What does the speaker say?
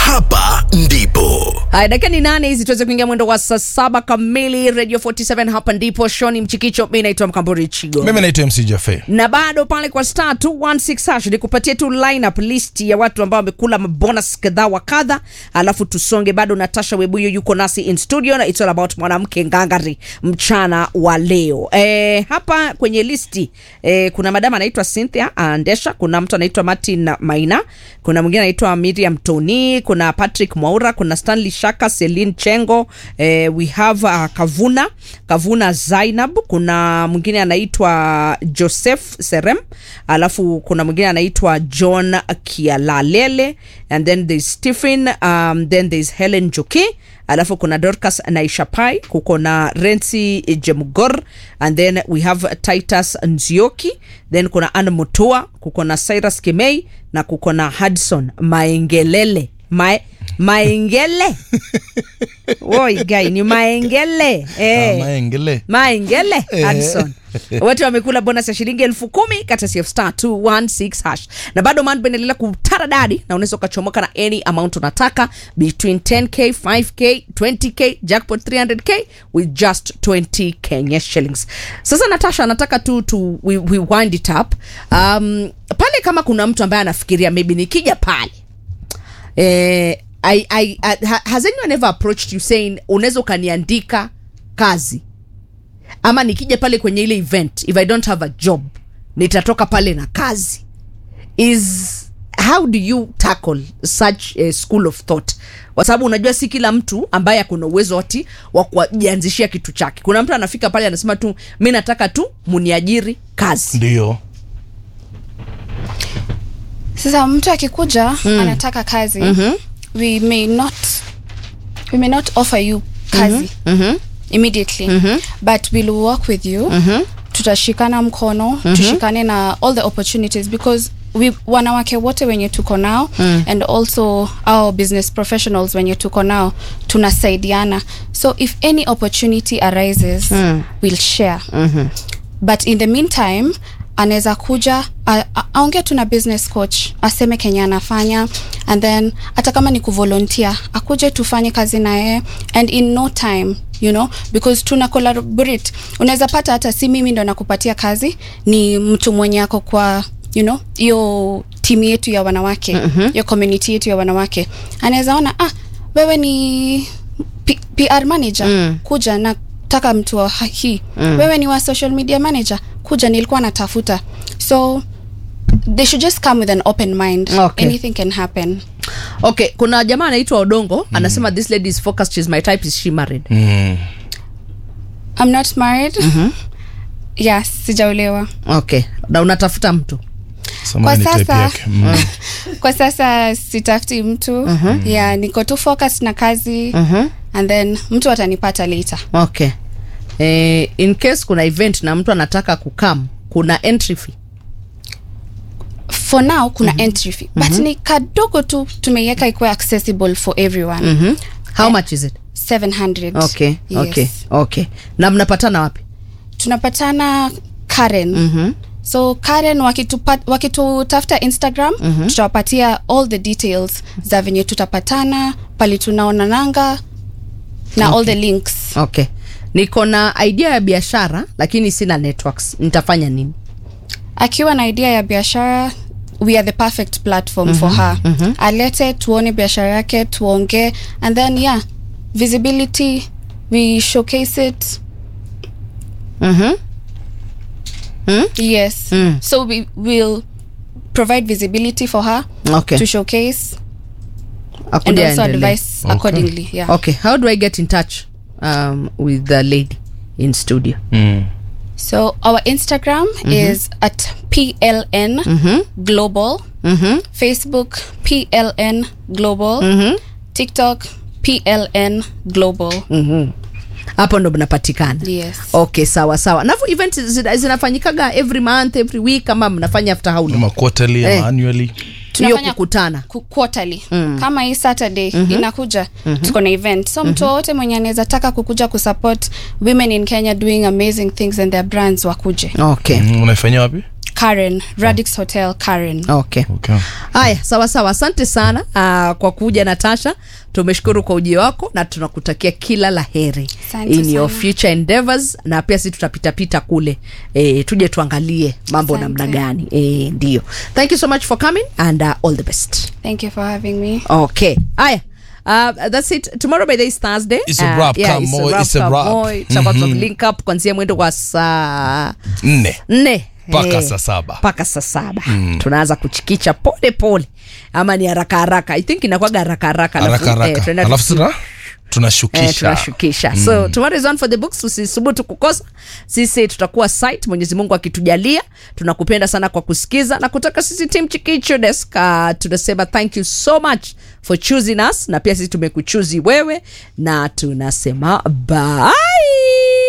hapa ndipo Haya, dakika ni nane hizi tuweze kuingia mwendo wa saa saba kamili Radio 47 hapa ndipo Shoni Mchikicho, mi naitwa Mkamburi Chigo mimi naitwa mc jafe na bado pale kwa star 216 hash nikupatie tu lineup list ya watu ambao wamekula mabonus kadhaa wa kadha, alafu tusonge. Bado Natasha Webuyo yuko nasi in studio na it's all about mwanamke ngangari mchana wa leo. E, hapa kwenye listi e, kuna madama anaitwa Cynthia Andesha, kuna mtu anaitwa Martin Maina, kuna mwingine anaitwa Miriam Tony, kuna Patrick Mwaura, kuna Stanley Shaka, Celine Chengo, eh, we have uh, Kavuna Kavuna Zainab, kuna mwingine anaitwa Joseph Serem, alafu kuna mwingine anaitwa John Kialalele and then there's Stephen um, then there's Helen Joki alafu kuna Dorcas Naishapai, kuko na Rensi Jemgor and then we have Titus Nzioki, then kuna Ann Mutua, kuko na Cyrus Kimei na kuko na Hudson Maengelele Mae, Maengele woi gai ni Maengele eh. maengele Maengele Eh. Hudson wote wamekula bonus ya shilingi elfu kumi kati ya star 216 hash na bado mambo inaendelea kutaradadi na unaweza ukachomoka na any amount unataka between 10k 5k 20k jackpot 300k with just 20 Kenya shillings sasa Natasha anataka tu tu we, we wind it up um, pale kama kuna mtu ambaye anafikiria maybe nikija pale eh, I, I, I, ha- has anyone ever approached you saying unaweza ukaniandika kazi ama nikija pale kwenye ile event if i don't have a job nitatoka pale na kazi is how do you tackle such a school of thought kwa sababu unajua si kila mtu ambaye akona uwezo ati wa kujianzishia kitu chake kuna mtu anafika pale anasema tu mi nataka tu muniajiri kazi ndio sasa mtu akikuja mm. anataka kazi mm-hmm. we may not we may not offer you kazi mm-hmm. immediately mm-hmm. but we'll work with you mm-hmm. tutashikana mkono mm-hmm. tushikane na all the opportunities because we wanawake wote wenye tuko nao mm. and also our business professionals wenye tuko nao tunasaidiana so if any opportunity arises mm. we'll share mm-hmm. but in the meantime anaweza kuja a- a- aongee tu na business coach aseme kenye anafanya and then hata kama ni kuvolunteer akuje tufanye kazi naye and in no time you know because tuna collaborate unaweza pata hata si mimi ndo nakupatia kazi ni mtu mwenye ako kwa you know hiyo timu yetu ya wanawake mm-hmm. hiyo community yetu ya wanawake anaweza ona ah wewe ni P- pr manager mm. kuja nataka mtu wa ha- hii mm. wewe ni wa social media manager kuja nilikuwa natafuta so they should just come with an open mind Okay. anything can happen okay kuna jamaa anaitwa odongo mm. anasema this lady is focused she's my type is she married mm. i'm not married mm-hmm. yes sijaolewa okay na unatafuta mtu Samahani Kwa type sasa- yake. Mm. kwa sasa sitafuti mtu uh-huh. yeah niko tu focus na kazi uh-huh. and then mtu atanipata later okay eh, in case kuna event na mtu anataka kukam kuna entry fee for now kuna mm-hmm. entry fee but mm-hmm. ni kadogo tu tumeiweka ikuwe accessible for everyone mm-hmm. how Eh, much is it 700 okay yes. okay okay na mnapatana wapi tunapatana karen mm-hmm. so karen wakitupa- wakitutafuta instagram mm-hmm. tutawapatia all the details za venye tutapatana pali tunaonananga na okay. all the links okay niko na idea ya biashara lakini sina networks nitafanya nini akiwa na idea ya biashara we are the perfect platform mm-hmm. for her mm-hmm. alete tuone biashara yake tuongee and then yeah visibility we showcase it mm-hmm. yes Mm. so we will provide visibility for her okay to showcase and Akuja also aendelee. advise accordingly yeah okay how do i get in touch um, with the lady in studio Mm. so our instagram is at pln global facebook pln global tiktok pln global hapo ndo mnapatikana yes okay sawa sawa nafu event zina- zinafanyikaga every month every week ama mnafanya after how long ama quarterly Eh. ama annually hiyo Tunafanya kukutana ku- quarterly kama hii saturday inakuja tuko na event so mtu wowote mwenye anaweza taka kukuja kusupport women in kenya doing amazing things and their brands wakuje okay mm. unaifanyia wapi karen radix hotel karen okay Okay. haya sawa sawa asante sana uh, kwa kuja natasha tumeshukuru kwa ujio wako na tunakutakia kila la heri Asante in your sana. future endeavors na pia si tutapitapita kule e, tuje tuangalie mambo Asante. namna gani e, ndio thank you so much for coming and uh, all the best thank you for having me okay haya Uh, that's it tomorrow by the is thursday It's a wrap, yeah, come it's a on, wrap, it's a come wrap. on. tutakuwa tuna link up kuanzia mwendo wa saa nne nne Mpaka Eh, saa saba. mpaka saa saba tunaanza kuchikicha pole pole ama ni haraka haraka i think inakwaga haraka haraka alafu, haraka eh, haraka tunaenda alafu tuki- tuna eh, tunashukisha tunashukisha so tomorrow is on for the books usisubutu kukosa sisi tutakuwa site mwenyezi mungu akitujalia tunakupenda sana kwa kusikiza na kutoka sisi team chikicho desk uh, tunasema thank you so much for choosing us na pia sisi tumekuchuzi wewe na tunasema bye